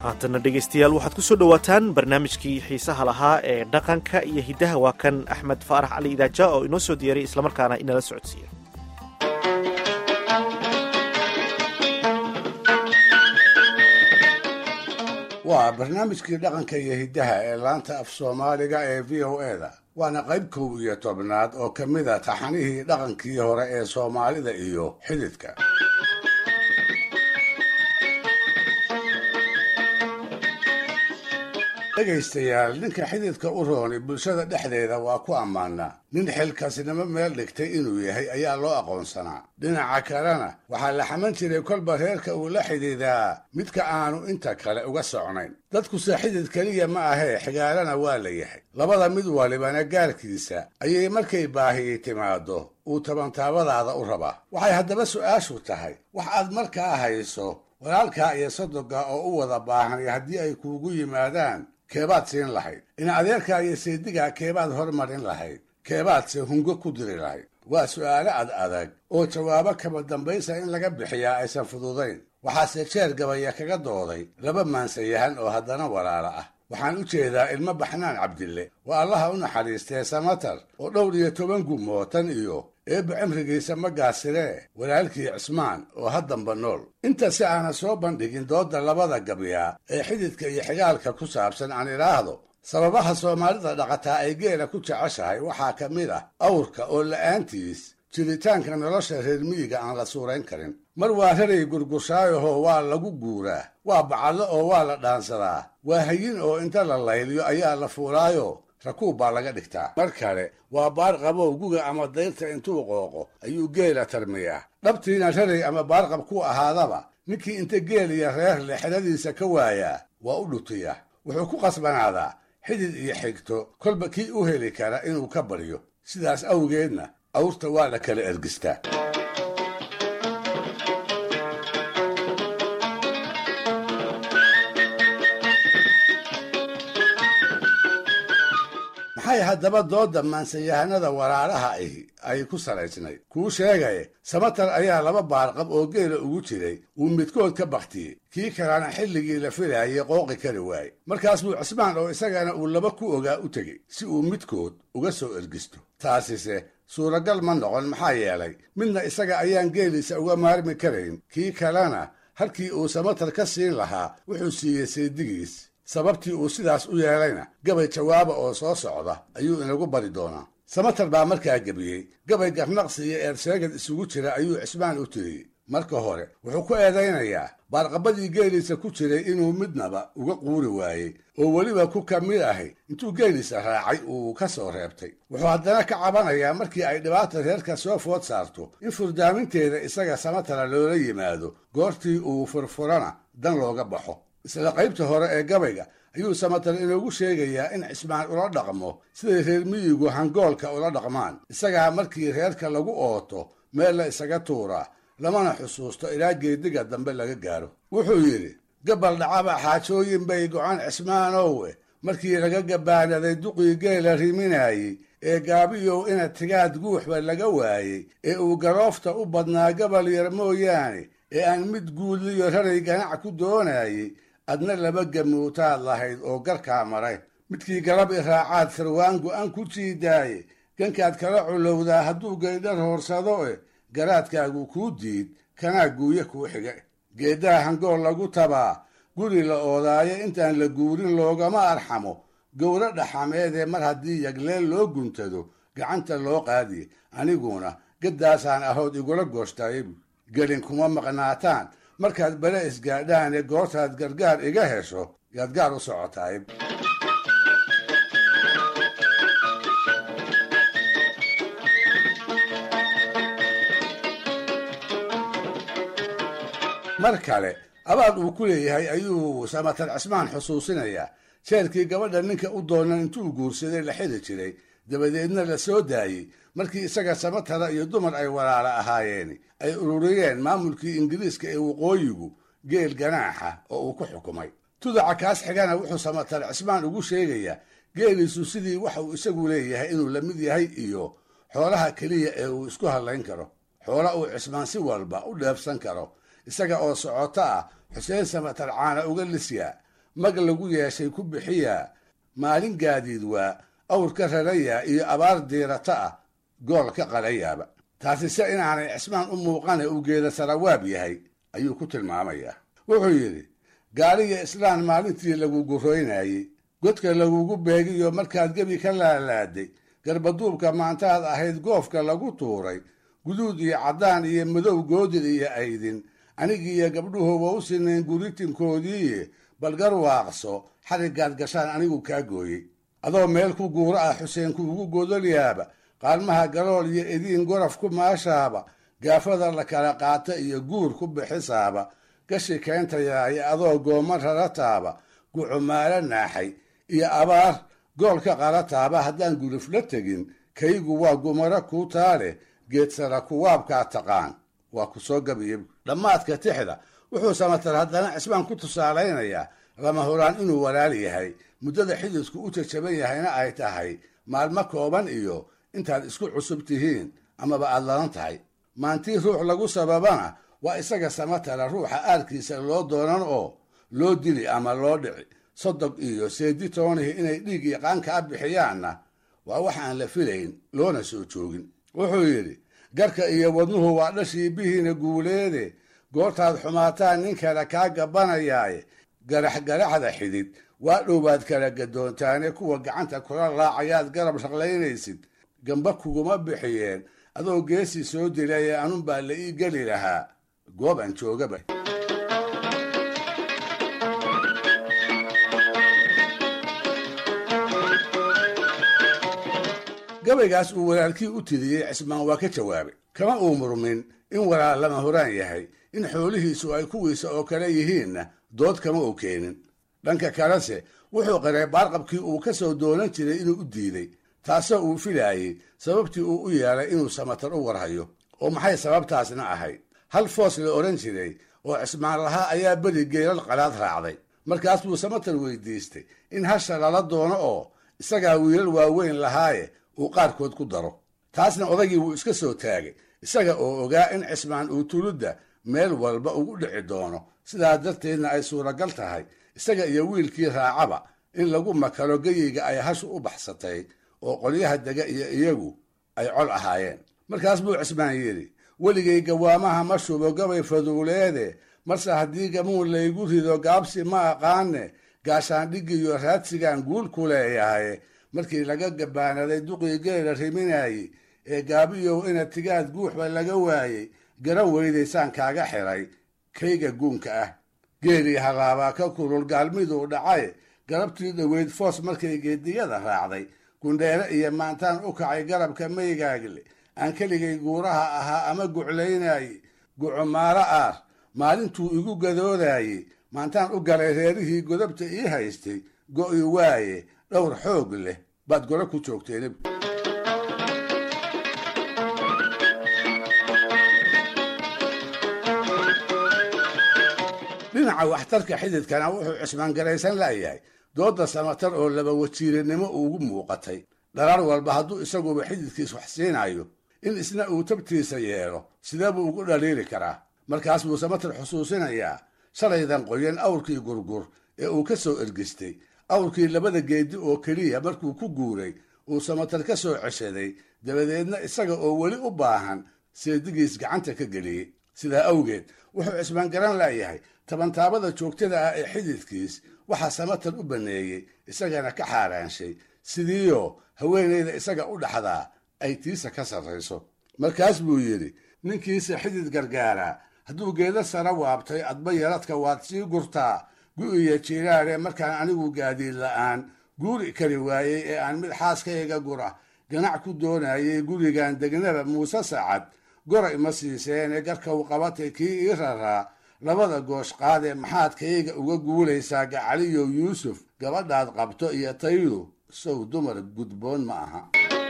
haatana dhegaystayaal waxaad ku soo dhowaataan barnaamijkii xiisaha lahaa ee dhaqanka iyo hiddaha waa kan axmed faarax cali idaaja oo inoo soo diyaray islamarkaana inala socodsiiya waa barnaamijkii dhaqanka iyo hiddaha ee laanta af soomaaliga ee v o e da waana qayb kow iyo tobnaad oo ka mid a taxanihii dhaqankii hore ee soomaalida iyo xididka dhegaystayaal ninka xididka u rooni bulshada dhexdeeda waa ku ammaanaa nin xilkasnimo meel dhigtay inuu yahay ayaa loo aqoonsanaa dhinaca kalena waxaa la xaman jiray kolba reerka uu la xidhiidaa midka aanu inta kale uga socnayn dadkuse xidid keliya ma ahee xigaalana waa la yahay labada mid walibana gaarkiisa ayay markay baahiyi timaado uu tabantaabadaada u rabaa waxay haddaba su'aashu tahay wax aad markaa hayso walaalkaa iyo sodoga oo u wada baahan haddii ay kuugu yimaadaan keebaad siin lahayd in adeerkaa iyo seedigaa keebaad hormarin lahayd keebaadse hungo ku diri lahayd waa su'aalo ad adag oo jawaabo kaba dambaysa in laga bixiyaa aysan fududayn waxaase jeer gabaya kaga dooday laba maansayahan oo haddana walaala ah waxaan u jeedaa ilmo baxnaan cabdille waa allaha u naxariistee samatar oo dhowr iyo toban gumootan iyo eebba cimrigiisa ma gaasiree walaalkii cismaan oo haddamba nool inta si aana soo bandhigin doodda labada gabyaa ee xididka iyo xigaalka ku saabsan aan idhaahdo sababaha soomaalida dhaqataa ay geela ku jeceshahay waxaa ka mid ah awrka oo la'aantiis jiritaanka nolosha reer miyiga aan la suurayn karin mar waa raray gurgushaayahoo waa lagu guuraa waa bacadlo oo waa la dhaansadaa waa hayin oo inta la layliyo ayaa la fuulaayo rakuub baa laga dhigtaa mar kale waa baarqabow guga ama dayrta intuu qooqo ayuu geela tarmiyaa dhabtiina raray ama baarqab ku ahaadaba ninkii inta geel iyo reer le xedadiisa ka waayaa waa u dhutiya wuxuu ku qasbanaadaa xidid iyo xigto kolba kii u heli kara inuu ka baryo sidaas awgeedna awrta waa la kala ergistaa maxay haddaba doodda maansayahanada walaalaha ahi ay ku salaysnayd kuu sheegaye samatar ayaa laba baarqab oo geela ugu jiray uu midkood ka baktiyey kii kalena xilligii la filaayay qooqi kari waaye markaas buu cismaan oo isagana uu laba ku ogaa u tegey si uu midkood uga soo ergisto taasise suuragal ma noqon maxaa yeelay midna isaga ayaan geeliisa uga maarmi karayn kii kalena halkii uu samatar ka siin lahaa wuxuu siiyey saydigiis sababtii uu sidaas u yeelayna gabay jawaaba oo soo socda ayuu inagu bari doonaa samatar baa markaa gebiyey gabay garnaqsi iyo eersheegad isugu jira ayuu cismaan u tiriyey marka hore wuxuu ku eedaynayaa baarqabadii geeliisa ku jiray inuu midnaba uga quuri waayey oo weliba ku ka mid ahi intuu geeliisa raacay uu ka soo reebtay wuxuu haddana ka cabanayaa markii ay dhibaata reerka soo food saarto in furdaaminteeda isaga samatara loola yimaado goortii uu furfurana dan looga baxo isla qaybta hore ee gabayga ayuu samatar inoogu sheegayaa in cismaan ula dhaqmo siday reer miyigu hangoolka ula dhaqmaan isagaa markii reerka lagu ooto meel la isaga tuuraa lamana xusuusto ilaa geediga dambe laga gaaro wuxuu yidhi gabal dhacaba xaajooyin bay gocan cismaanowe markii laga gabaanaday duqii geela riminaayey ee gaabiyow ina tigaad guuxba laga waayey ee uu garoofta u badnaa gabal yar mooyaane ee aan mid guudliyo raray ganac ku doonayey adna laba gamuutaad lahayd oo garkaa maray midkii galab i raacaad sarwaan go'an ku jiidaaye gankaad kala culowdaa hadduu gaydhar hoorsado e garaadkaagu kuu diid kanaa guuye kuu xiga geeddaha hangool lagu tabaa guri la oodaayo intaan la guurin loogama arxamo gowro dhaxameedee mar haddii yagleel loo guntado gacanta loo qaadiye aniguna gaddaasaan ahood igula gooshtaaybu gelin kuma maqnaataan markaad bale isgaadhaan ee goortaad gargaar iga hesho yaad gaar u socotaay mar kale abaad uu ku leeyahay ayuu samatar cismaan xusuusinayaa jeerkii gabadha ninka u doonan intuu guursaday la xili jiray dabadeedna la soo daayey markii isaga samatara iyo dumar ay walaala ahaayeen ay ururiyeen maamulkii ingiriiska ee waqooyigu geel ganaaxa oo uu ku xukumay tudaca kaas xigana wuxuu samatar cismaan ugu sheegayaa geeliisu sidii waxa uu isagu leeyahay inuu la mid yahay iyo xoolaha keliya ee uu isku hadlayn karo xoola uu cismaan si walba u dheebsan karo isaga oo socoto ah xuseen samatar caana uga lisyaa mag lagu yeeshay ku bixiyaa maalin gaadiid waa awr ka rarayaa iyo abaar diirata ah gool ka qalayaaba taasi se inaanay cismaan u muuqane uu geeda sarawaab yahay ayuu ku tilmaamayaa wuxuu yidhi gaaliga islaan maalintii lagu gurroynayey godka lagugu beegiyo markaad gebi ka laalaaday garbaduubka maantaad ahayd goofka lagu tuuray guduud iyo caddaan iyo madow goodid iyo aydin anigiiyo gabdhuhuba u sinayn guritinkoodiiye balgar waaqso xariggaad gashaan anigu kaa gooyey adoo meel ku guuro ah xuseen kuugu godolyaaba qaalmaha galool iyo idiin goraf ku maashaaba gaafada la kala qaata iyo guur ku bixisaaba gashi keentayaaye adoo gooma rarataaba gucumaalo naaxay iyo abaar goolka qarataaba haddaan guluf la tegin kaygu waa gumaro kuu taale geedsara kuwaabkaa taqaan waa ku soo gabiya dhammaadka tixda wuxuu samatar haddana cismaan ku tusaalaynayaa lama huraan inuu walaal yahay muddada xididku u jajaban yahayna ay tahay maalmo kooban iyo intaad isku cusub tihiin amaba aad ladan tahay maantii ruux lagu sababana waa isaga samatara ruuxa aarkiisa loo doonan oo loo dili ama loo dhici sodog iyo seedi toonihi inay dhiig iyo qaankaa bixiyaanna waa wax aan la filayn loona soo joogin wuxuu yidhi garka iyo wadnuhu waa dhashii bihiina guuleede goortaad xumaataan nin kale kaa gabanayaaye garax garaxda xidid waa dhowbaad kala gadoontaane kuwa gacanta kula raacayaad garab shaqlaynaysid gamba kuguma bixiyeen adoo geesii soo dilaye anunbaa la ii geli lahaa goob aan joogaba gabaygaas uu walaalkii u tidiyey cismaan waa ka jawaabay kama uu murmin in walaal lama horaan yahay in xoolihiisu ay kuwiisa oo kale yihiinna dood kama uu keenin dhanka kalese wuxuu qiray baarqabkii uu ka soo doonan jiray inuu u diiday taasoo uu filaayey sababtii uu u yeelay inuu samatar u warhayo oo maxay sababtaasna ahayd hal foos la odhan jiray oo cismaan lahaa ayaa beri geelal qalaad raacday markaas buu samatar weydiistay in hasha lala doono oo isagaa wiilal waaweyn lahaaye uu qaarkood ku daro taasna odagii wuu iska soo taagay isaga oo ogaa in cismaan uu tuludda meel walba ugu dhici doono sidaa darteedna ay suuragal tahay isaga iyo wiilkii raacaba in lagu makalo geyeyga ay hashu u baxsatay oo qolyaha dega iyo iyagu ay col ahaayeen markaas buu cismaan yidhi weligay gawaamaha ma shubo gabay faduuleede marse haddii gamuun laygu rido gaabsi ma aqaane gaashaandhigiyo raadsigaan guul ku leeyahay markii laga gabaanaday duqii geela riminayey ee gaabiyow ina tigaad guuxba laga waayey garan weydaysaan kaaga xiray kayga guunka ah geelii halaabaa ka kulul gaalmiduu dhacay garabtii dhoweyd foos markay geediyada raacday gundheere iyo maantaan u kacay garabka maygaagle aan keligay guuraha ahaa ama guclaynayey gucumaalo aar maalintuu igu gadoodayey maantaan u galay reerihii godabta ii haystay go'i waaye dhowr xoog leh baad golo ku joogteen dhinaca waxtarka xididkana wuxuu cismaan garaysan la'yahay dooda samatar oo laba wajiiranimo ugu muuqatay dharaar walba hadduu isaguba xididkiis wax siinayo in isna uu tabtiisa yeelo sidee buu ugu dhaliili karaa markaas buu samatar xusuusinayaa shalaydan qoyan awrkii gurgur ee uu ka soo ergistay awrkii labada geedi oo keliya markuu ku guuray uu samatar ka soo ceshaday dabadeedna isaga oo weli u baahan seedigiis gacanta ka geliyey sidaa awgeed wuxuu cismaan garan laayahay tabantaabada joogtada ah ee xididkiis waxaa samatar u banneeyey isagana ka xaaraanshay sidiioo haweenayda isaga u dhaxdaa ay tiisa ka sarrayso markaas buu yidhi ninkiisa xidid gargaaraa hadduu geeda sara waabtay adba yaradka waad sii gurtaa gu'iyo jiiraare markaan anigu gaadiid la'aan guuri kari waayey ee aan mid xaaskayga gura ganac ku doonayey gurigan degnaba muuse sacad goray ma siiseene garkaw qabatay kii ii raraa labada goosh qaadee maxaad kayga uga guulaysaa gacaliyow yuusuf gabadhaad qabto iyo taydu sow dumar gudboon ma aha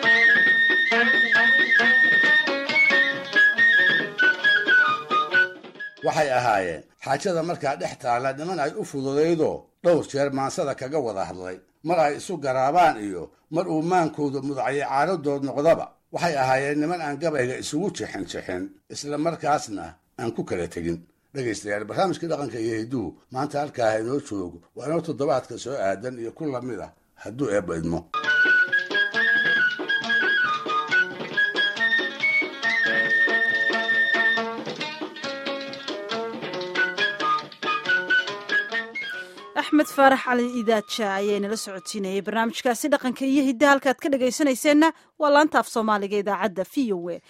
waxay ahaayeen xaajada markaa dhex taalla niman ay u fududaydoo dhowr jeer maansada kaga wada hadlay mar ay isu garaabaan iyo mar uu maankooda mudacyo caaradood noqdaba waxay ahaayeen niman aan gabayga isugu jixin jixin isla markaasna aan ku kala tegin dhegaystayaal barnaamijkii dhaqanka iyo hidduhu maanta halkaa inoo joogo waa inoo toddobaadka soo aadan iyo ku lamid ah hadduu eebba idmo axmed faarax cali idaaja ayaa inala socodsiinayay barnaamijkaasi dhaqanka iyo hidda halkaad ka dhagaysanayseena waa laanta af soomaaliga idaacadda v o e